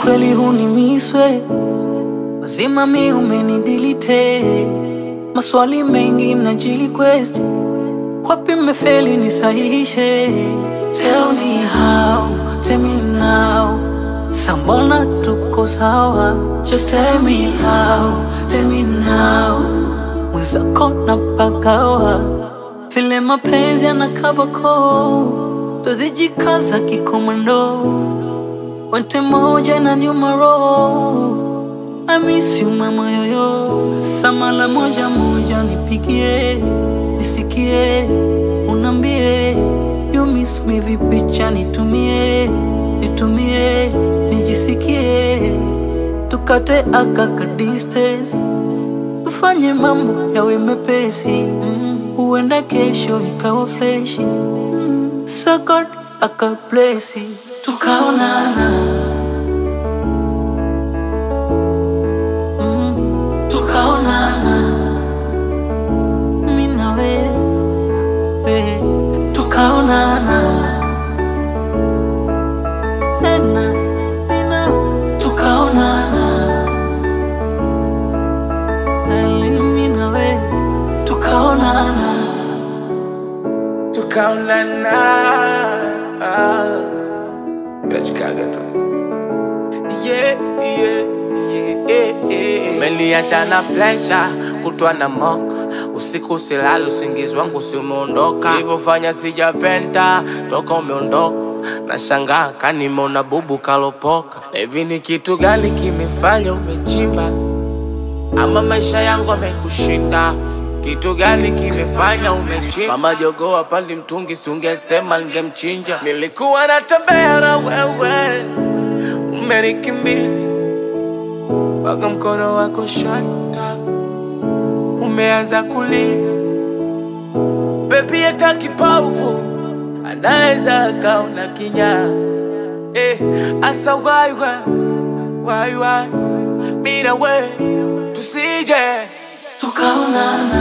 kweli hunimiswe mazima mi umenidilite maswali mengi na jiliquest wapi mefeli nisahihishe tell me how tell me now sambona tuko sawa just tell me how tell me now mwenzako na pagawa vile mapenzi yanakabako tuzijikaza kikomando wente moja na nyumaro I miss you mama yoyo samala moja moja nipigie nisikie unambie you miss me vipicha nitumie nitumie nijisikie tukate akaka distance tufanye mambo yawe mepesi mm. huenda kesho ikawa freshi mm. sakot akaplesi tukaonana mm. tukaonana mi na wewe tukaonana tena mi na tukaonana Ali, mi na wewe tukaonana tukaonana nachikaga tu yeah, yeah, yeah, yeah, yeah. Umeniacha na flesha kutwa na moka usiku silali usingizi wangu si umeondoka ilivyofanya sijapenda toka umeondoka na shangaa kanimona bubu kalopoka na hivi ni kitu gani kimefanya umechimba ama maisha yangu amekushinda kitu gani kimefanya umechimba mama jogoo apandi mtungi siungesema ningemchinja nilikuwa natembea na wewe umenikimbia mpaka mkono wako shata umeanza kulia bebi hata kipofu anaweza akaona kinyaa eh, asa waiwa waiwa mina we tusije tukaonana